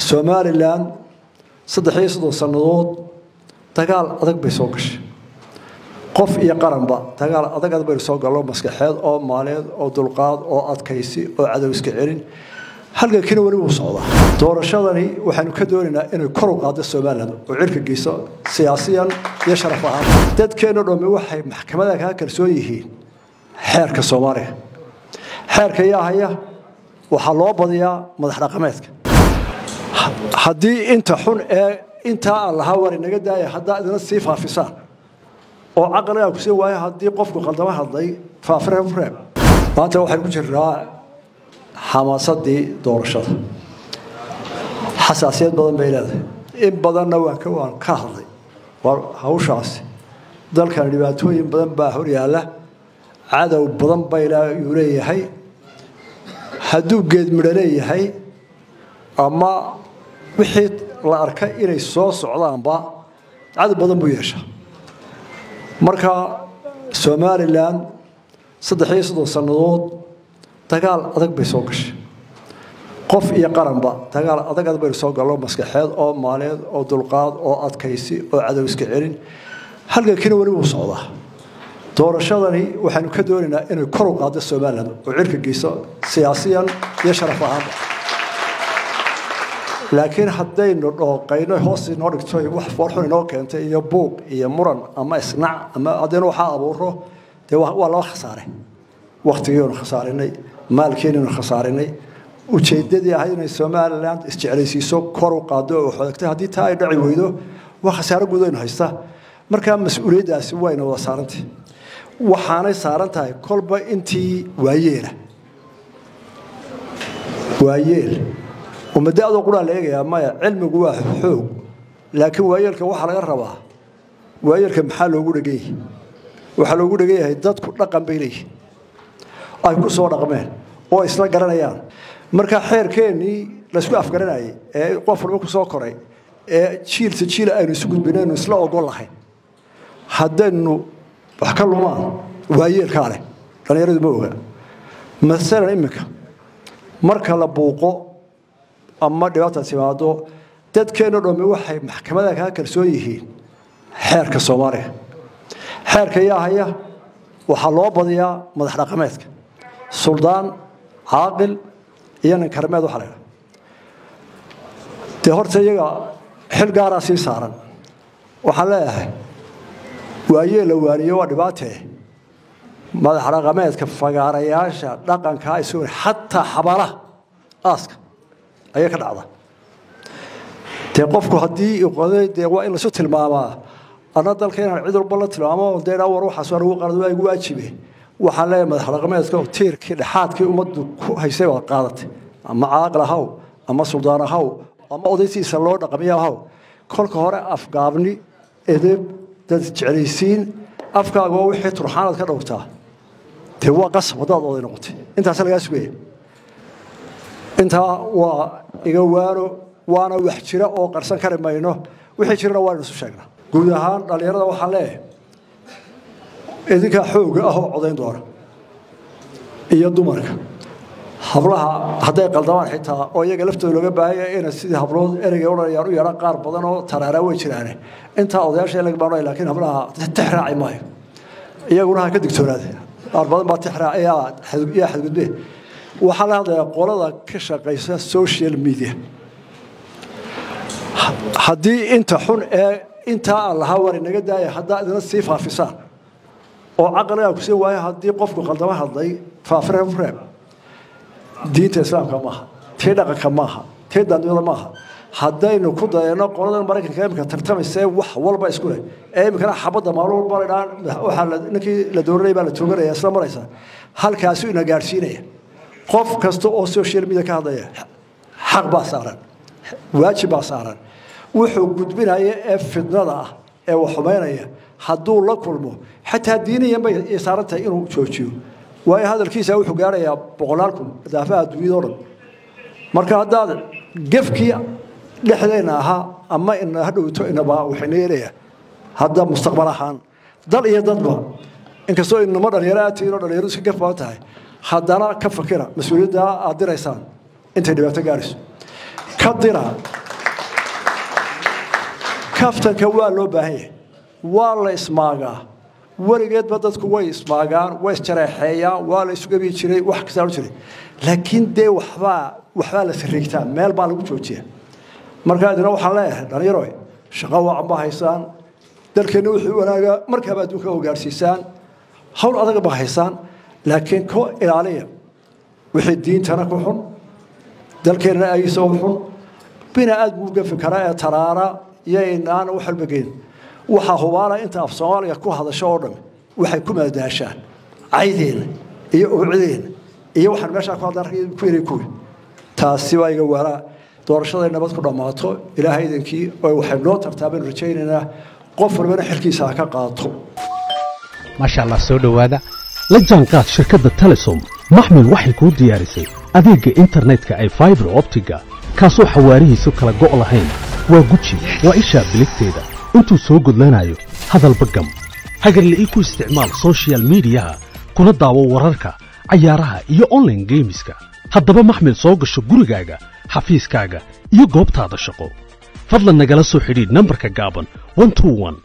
somalilan saddex iyo soddon sannadood dagaal adag bay soo gashay qof iyo qaranba dagaal adag adag baynu soo gallo maskaxeed oo maaleed oo dulqaad oo adkaysi oo cadow iska celin halgankiina weli wuu socdaa doorashadani waxaanu ka doonaynaa inay kor u qaado somalilan oo cirka geyso siyaasiyan iyo sharaf ahaan dadkeenno dhammi waxay maxkamada kaa kalsoon yihiin xeerka soomaaliya xeerka yaa haya waxaa loo badiyaa madax dhaqameedka haddii inta xun ee intaa aan lahaa war inaga daaya haddaa idina sii faafisaan oo caqligaa ku sii waayo haddii qofku qaldamo hadlay faafreeb reeb maanta waxaynu ku jirnaa xamaasadii doorashada xasaasiyad badan bay leedahay in badanna waan ka waan ka hadlay war hawshaasi dalkan dhibaatooyin badan baa hor yaalla cadow badan bayuu leeyahay hadduu geed midho leeyahay ama wixii la arkay inay soo socdaanba cadow badan buu yeeshaa marka somalilan saddex iyo soddon sannadood dagaal adag bay soo gashay qof iyo qaranba dagaal adag adag baynu soo gallo maskaxeed oo maaleed oo dulqaad oo adkaysi oo cadow iska celin halgankiina weli wuu socdaa doorashadani waxaanu ka doonaynaa inay kor u qaado somalilan oo cirka geyso siyaasiyan iyo sharaf ahaanba laakiin haddaynu dhooqayno hoos inoo dhigto wax foorxun inoo keentay iyo buuq iyo muran ama isnac ama haddaynu waxaa abuuro dee waa laba khasaare waktigiinu khasaarinay maalkiinaynu khasaarinay ujeedadii ahayd inay somalilan isjeclaysiiso kor u qaado oo xodagtay haddii taa ay dhaci weydo waa khasaaro guud aynu haysta markaa mas-uuliyaddaasi wayna wada saarantay waxaanay saaran tahay kolba intii waayeela waayeel umadaadoo quraa la eegayaa maya cilmigu waa xoog laakiin waayeelka waxaa laga rabaa waayeelka maxaa loogu dhegan yahay waxaa loogu dhegan yahay dadku dhaqan bay leeyihin ay ku soo dhaqmeen oo isla garanayaan marka xeerkeennii laysku afgaranayay ee qof walba ku soo koray ee jiilta jiil aynu isu gudbinaynu isla ogol lahayn haddaynu wax ka lumaan waayeelkaa leh dhallinyaradu ma oga masalan iminka marka la buuqo ama dhibaata timaado dadkeenno dhammi waxay maxkamada kaa kalsoon yihiin xeerka soomaaliya xeerka yaa haya waxaa loo badiyaa madax dhaqameedka suldaan caaqil iyo nin karmeed waxa la ydhaha dee horta iyaga xil gaaraa sii saaran waxaan leeyahay waayee la waaniyo waa dhibaatee madax dhaqameedka fagaarayaasha dhaqankaa isu xataa xabaalaha aaska ayaa ka dhacda dee qofku haddii qoday dee waa in laisu tilmaamaa ana dalka inaan cid walba la tilmaamo dee dhaa war waxaas waa lagu qalad waa igu waajibe waxaan leeyahay madax dhaqameedka tiirkii dhexaadkii ummaddu ku haysay baad qaadatay ama caaqil ahaw ama suldaan ahaw ama odaysiisa loo dhaqamiya ahaw kolka hore afgaabni edeb dad jeclaysiin afkaaga waa wixii turxaanaad ka dhowrtaa dee waa qasab haddaad oday noqotay intaas lagaa sugaya intaa waa iga waano waana wax jira oo qarsan kari mayno wixii jirana waaynu isu sheegnaa guud ahaan dhallinyarada waxaan leeyahay idinkaa xooga ah oo codayn doona iyo dumarka hablaha hadday qaldamaan xitaa oo iyaga laftooda looga baahanya ina sidii hablood ereyga odhanayaan u yeedhaan qaar badan oo taraaraa way jiraane intaa odayaasha laga baanay laakiin hablaha tix raaci maayo iyaguna ha ka digtoonaade qaar badan baa tix raac yaa xadgudbe waxaa la hadlayaa qolada ka shaqaysa social media haddii inta xun ee intaa aan lahaa war inaga daaya haddaa idina sii faafisaan oo caqligaa ku sii waayo haddii qofku qaldamo hadlay faafreeb reeb diinta islaamka maaha tii dhaqanka maaha tii dandiyada maaha haddaynu ku dayano qoladan maraykanka imika tartamaysee wax walba isku leh ee imikana xabadda maalin walba la dhaan waxaa ninkii la dooranaya baa la tooganaya isla maraysa halkaasuu ina gaadhsiinaya qof kasta oo social media ka hadlaya xaq baa saaran waajib baa saaran wuxuu gudbinaya ee fidnada ah ee wax xumaynaya hadduu la kulmo xataa diiniyan bay saaran tahay inuu joojiyo waayo hadalkiisa wuxuu gaarayaa boqolaal kun daafaha adduunyada o dhan marka haddaad gefkii dhexdeenna ahaa ama ina hadhowto inaba waxayna yeelaya hadda mustaqbal ahaan dal iyo dadba inkastoo inama dhalinyaro aad tihiin oo dhalinyaro iska gef badan tahay haddana ka fakira mas-uuliyadda aad diraysaan intay dhibaato gaarayso ka dira kaftanka waa loo baahan yahay waa la ismaagaa weligeedba dadku way ismaagaan way isjareexeeyaan waa la isugabi jiray wax kastaa jiray laakiin dee waxbaa waxbaa la sariigtaa meel baa lagu joojiya markaa idina waxaan leeyahay dhalinyaro shaqo wacan ba haysaan dalkeenna wuxuu wanaagaa markaaba adduunka hogaarsiisaan hawl adaga ba haysaan laakiin ku ilaaliya wixii diintana ku xun dalkeenna agiisa u xun bina aad buu gafi karaa ee taraara iyo inaan wax walba geyn waxaa hubaala inta af soomaaliga ku hadasho oo dhan waxay ku maadaashaan caydeena iyo uucideena iyo waxaan meeshaa ku hadlaan ku yiri kuwi taasi waa iga waraa doorashaday nabad ku dhammaato ilaahay idinkii oo waxay noo tartaa baynu rajaynaynaa qof walbana xilkiisa ha ka qaato maasha allah soo dhowaada la jaanqaad shirkadda telesom maxmil waxay kuu diyaarisay adeegga internetka ay faibar optiga kaasoo xawaarihiisu kala go' lahayn waa guji waa ishaa biligteeda intuu soo gudlanayo hadalba gam hagarle ii ku isticmaal sochial midiyaha kuna daawo wararka cayaaraha iyo onlaine geemiska haddaba maxmil soo gasho gurigaaga xafiiskaaga iyo goobtaada shaqo fadlan nagala soo xidhiidh nambarka gaaban